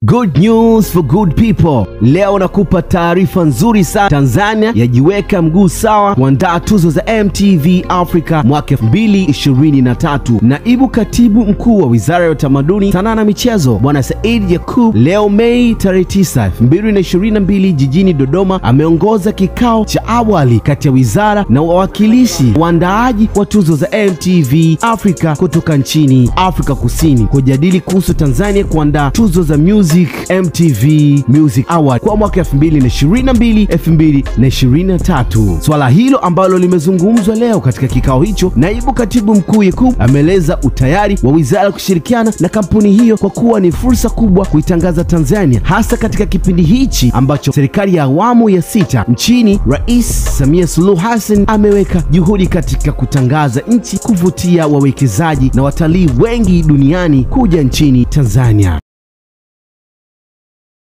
Good news for good people. Leo nakupa taarifa nzuri sana. Tanzania yajiweka mguu sawa kuandaa tuzo za MTV Africa mwaka 2023. Naibu katibu mkuu wa Wizara ya Utamaduni, Sanaa na Michezo Bwana Said Yakub leo Mei tarehe 9, 2022 jijini Dodoma ameongoza kikao cha awali kati ya wizara na wawakilishi waandaaji wa tuzo za MTV Africa kutoka nchini Afrika Kusini kujadili kuhusu Tanzania kuandaa tuzo za music MTV Music Award kwa mwaka 2022 2023. Swala hilo ambalo limezungumzwa leo katika kikao hicho, naibu katibu mkuu Yakub ameeleza utayari wa wizara kushirikiana na kampuni hiyo kwa kuwa ni fursa kubwa kuitangaza Tanzania, hasa katika kipindi hichi ambacho serikali ya awamu ya sita nchini Rais Samia Suluhu Hassan ameweka juhudi katika kutangaza nchi, kuvutia wawekezaji na watalii wengi duniani kuja nchini Tanzania.